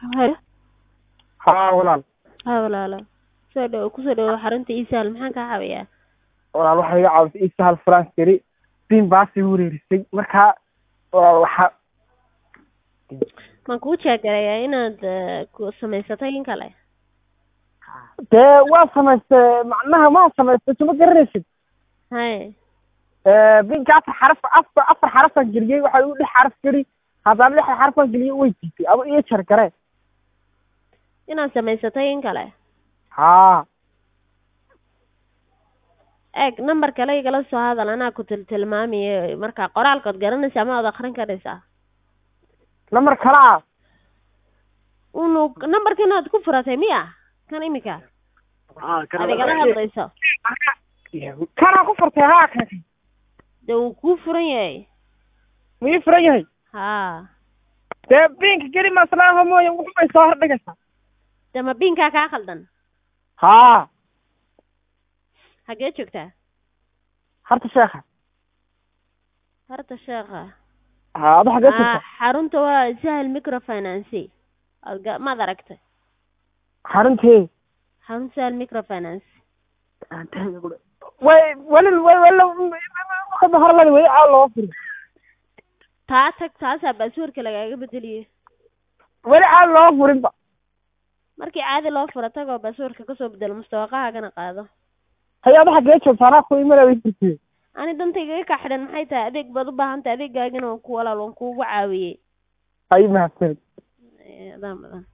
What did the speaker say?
Halo. haa walaal Ha walaalo. Soo dhawo kusoo dhawo xarunta Isaal maxaan kaa caawiyaa? walaal waxay iga caawisay isa hal france gari bin baasi wareerisay markaa walaal waxa Maan kuu sheegarayaa inaad eh, ku samaysatay in kale? dee waa samaystay macnaha maa samaystay suma garanaysid Haye. binka afar xaraf afar afar xarafaan geliyey waxaa igu dhex xaraf geli haddana dhex xarafaan geliyey way diitay aba iyo jar gare Inaad samaysatay in kale? haa Eeg number kale igala soo hadal anaa ku tiltilmaamiye marka qoraalkood garanaysa ama aad akhrin karaysaa. namar kale ah Unu numberka inaad ku furatay miya? Kan imika aad igala hadlayso. kanaa ku furtay haa kan Dee wuu kuu furan yahay. miyuu furan yahay Haa. dee binka geli maslaama mooye wuxubay soo hordhigaysaa Dee ma biinkaa kaa khaldan? haa Hagee joogtaa? harta sheekha Harta sheekha. haa adu xagee Ah, jirta xarunta waa sahal microfinance. Aad ga- maad aragtay? xaruntee xarunta sahal microfinance. way weli way weli wakada hore ladi weli aa loo furi taa tag taasaa baaswarka lagaaga bedeliyey weli aan loo furinba markii caadi loo furo tagoo baaswarka kasoo bedelo mustawaqahaagana qaado hay adu xagee joogta anaa ku imanaya way furtee ani dantaygaga kaa xidhan maxay tahay adeeg baad u baahan tahay adeegaagana waan ku walaal waan kuugu caawiyey ay mahadsanid Eh, adaa mudan